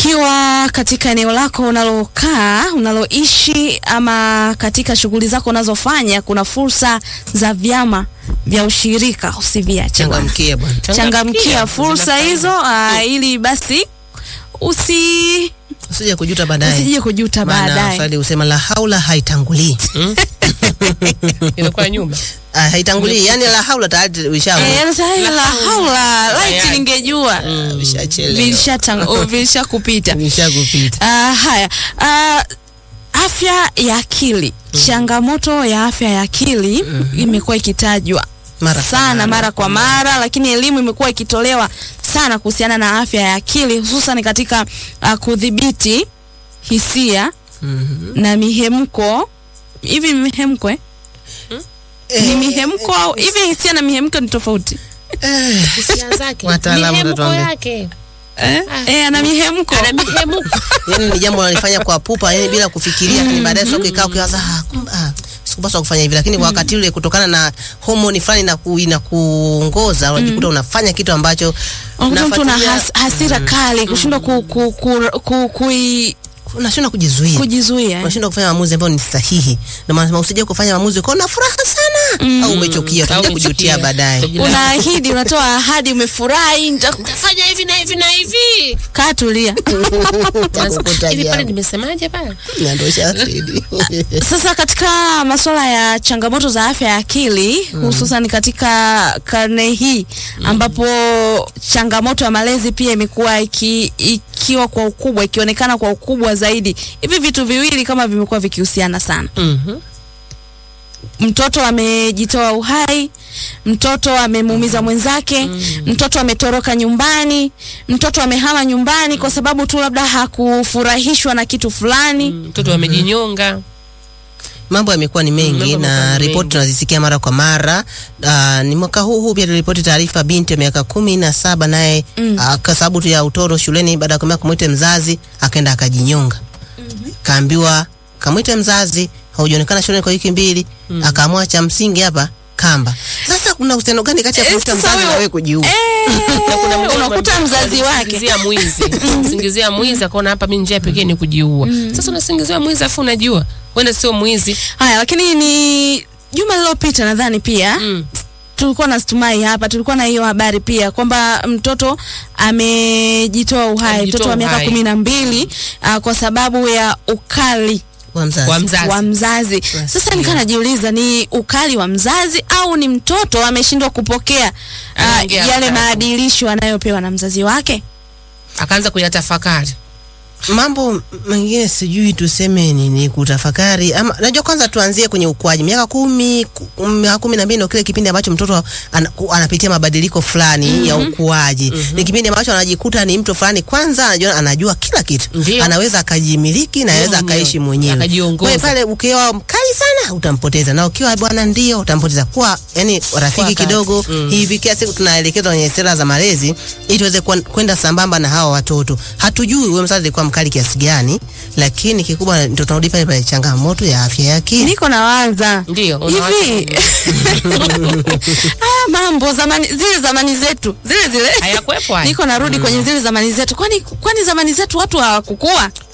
Ukiwa katika eneo lako unalokaa, unaloishi ama katika shughuli zako unazofanya, kuna fursa za vyama vya ushirika, usiviache bwana. Changamkia bwana. Changamkia fursa hizo aa, ili basi usi Usije kujuta baadaye. usije kujuta Maana baadaye. Swali usema la haula haitangulii. inakuwa nyuma Ah, haitangulii. Yaani la haula tayari ushawa. Eh, anasema, "Hey, la haula laiti Tayari. ningejua Ushachelewa. vilishachang- oh, vilishakupita. Vishakupita. Ah, haya Ah, afya ya akili changamoto ya afya ya akili imekuwa ikitajwa Mara kwa sana mara. mara kwa mara, lakini elimu imekuwa ikitolewa sana kuhusiana na afya ya akili hususan katika ah, kudhibiti hisia na mihemko. Hivi mihemko eh? Ni mihemko au hivi hisia na mihemko ni tofauti? hisia zake Wataalamu mihemko watatuambia. yake Eh, eh, ana mihemko. ana mihemko Yaani ni jambo unalifanya kwa pupa, yani bila kufikiria, lakini baadaye sio ukikaa ukiwaza ah, kumbe ah, sikupaswa kufanya hivi, lakini kwa wakati ule kutokana na homoni fulani na ku, inakuongoza unajikuta unafanya kitu ambacho Unakuta mtu una unafuatilia- has, hasira kali kushindwa ku, ku, ku, ku, kui- unashindwa kujizuia. kujizuia eh. unashindwa kufanya maamuzi ambayo ni sahihi. Ndio maana nasema usije kufanya maamuzi ukawa na furaha sana au umechukia, utakuja Au kujutia umechukia. baadaye. Utajutia. unaahidi unatoa ahadi umefurahi nita- fanya hivi na hivi na hivi kaa tulia Utakukuta hivi pale jambo. nimesemaje pale Na ndio shahidi. sasa katika masuala ya changamoto za afya ya akili hususan katika karne hii ambapo changamoto ya malezi pia imekuwa iki, ikiwa kwa ukubwa ikionekana kwa ukubwa zaidi hivi vitu viwili kama vimekuwa vikihusiana sana Mhm. mtoto amejitoa uhai, mtoto amemuumiza mwenzake, mtoto ametoroka nyumbani, mtoto amehama nyumbani kwa sababu tu labda hakufurahishwa na kitu fulani. mtoto amejinyonga Mambo yamekuwa ni mengi mambo yamekuwa na ni ripoti mengi. tunazisikia mara kwa mara. Uh, ni mwaka huu huu pia tuliripoti taarifa binti ya miaka kumi na saba naye Mm. ah, kwa sababu tu ya utoro shuleni, baada ya kumwambia kumwite mzazi akaenda akajinyonga. Kaambiwa kamwite mzazi, haujaonekana shuleni kwa wiki mbili, akaamua cha msingi hapa kamba. Sasa kuna uhusiano gani kati ya Eh, kumwita sasa mzazi na huyo- wewe kujiua? na kuna mwingine unakuta wali- mzazi wake. walimsingizia mwizi singizia mwizi akaona hapa mi njia pekee ni kujiua sasa unasingizia mwizi afu unajua wenda sio mwizi Haya, lakini ni juma lililopita nadhani pia mm. tulikuwa na stumai hapa, tulikuwa na hiyo habari pia kwamba mtoto amejitoa uhai, Amejitoa mtoto wa miaka uhai. kumi na mbili ah, kwa sababu ya ukali Wa mzazi. wa mzazi wa mzazi. Sasa nikaa najiuliza ni ukali wa mzazi au ni mtoto ameshindwa kupokea uh, Anaongea yale haraka. maadilisho anayopewa na mzazi wake. akaanza kuyatafakari mambo mengine sijui tuseme nini kutafakari ama najua kwanza tuanzie kwenye ukuaji miaka kumi ku- miaka kumi na mbili ndio kile kipindi ambacho mtoto ana, ku- anapitia mabadiliko fulani ya ukuaji ni kipindi ambacho anajikuta ni mtu fulani kwanza anajua, anajua kila kitu Ndio. anaweza akajimiliki na anaweza mwenyewe. akaishi mwenyewe Akajiongoza. Kwa hiyo pale ukiwa mkali sana utampoteza na ukiwa bwana ndio utampoteza kuwa yani rafiki kati. kidogo hivi kila siku tunaelekezwa kwenye sera za malezi ili tuweze kwen- kwenda sambamba na hawa watoto. Hatujui wewe mzazi alikuwa mkali kiasi gani, lakini kikubwa ndio tunarudi pale pale changamoto ya afya ya akili. Niko nawaza Ndio, unawaza hivi haya mambo zamani, zile zamani zetu zile zile hayakwepo haya niko narudi kwenye zile zamani zetu, kwani kwani zamani zetu watu hawakukua